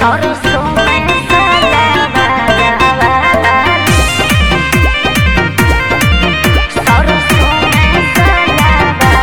सरसों में सलावा सरसों में सलावा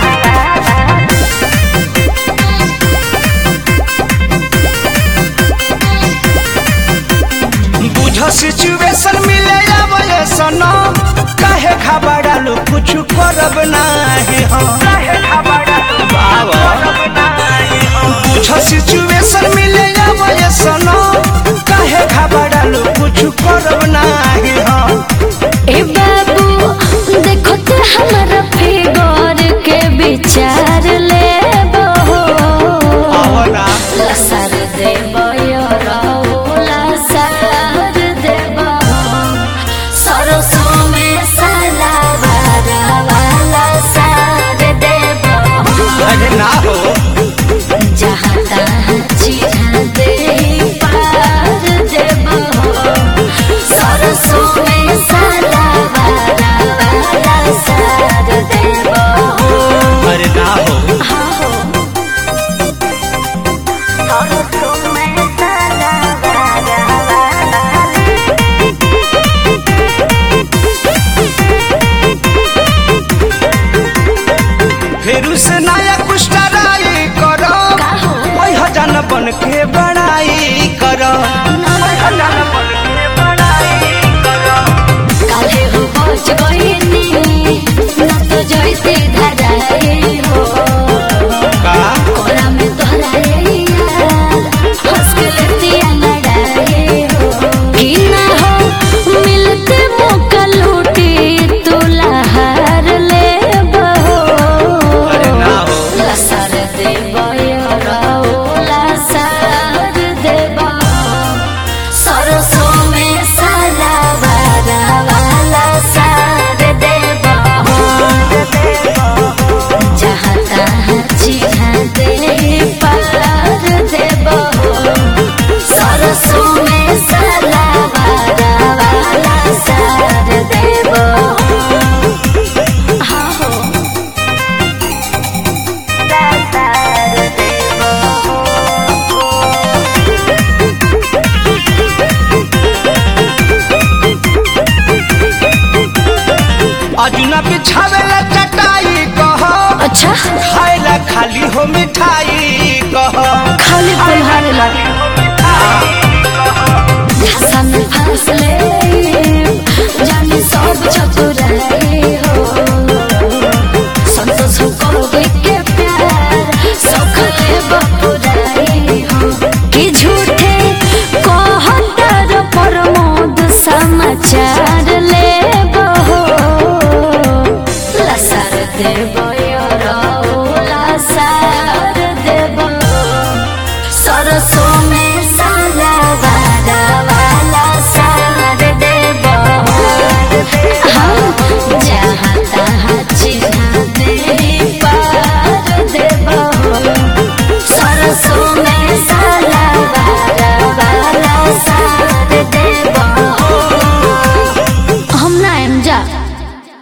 बुझ सिचुएशन मिले आवे सनम काहे घबरालू कुछ करब नाही हम काहे घबरालू बाबा बुझ सिचुएशन मिले आवे सनम काहे घबरालू कुछ करब नाही हम ए बाबू देखो तो हमारा फिगर के विचार ले आवना लसर देव लसर देव सरसों में सलावार वाला सार देव अरे ना हो जहाँ तहाँ चिढ़ा दे पार देव सरसों में सलावार वाला सार देव अरे ना हो सरसों में सलावार फेरू से नया कुछ ट्राई करो ओइ हजान बन के बड़ाई करो ओइ हजान बन के बड़ाई करो काले हो पहुंच गईनी न तो जैसे धराए हो का कोरा में तोहराए यार हंस के लेतिया लड़ाए हो कि ना हो मिलते मौका लूटी तू लहार ले अरे ना हो लसर देव लसर देव सरसों में सलावार वाला सार देव जहाँ तहाँ चिढ़ा दे पार देव सरसों में सलावार वाला सार देव हाँ हो सार देव अजुना बिछावे ला चटाई कहो अच्छा खाए ला खाली हो मिठाई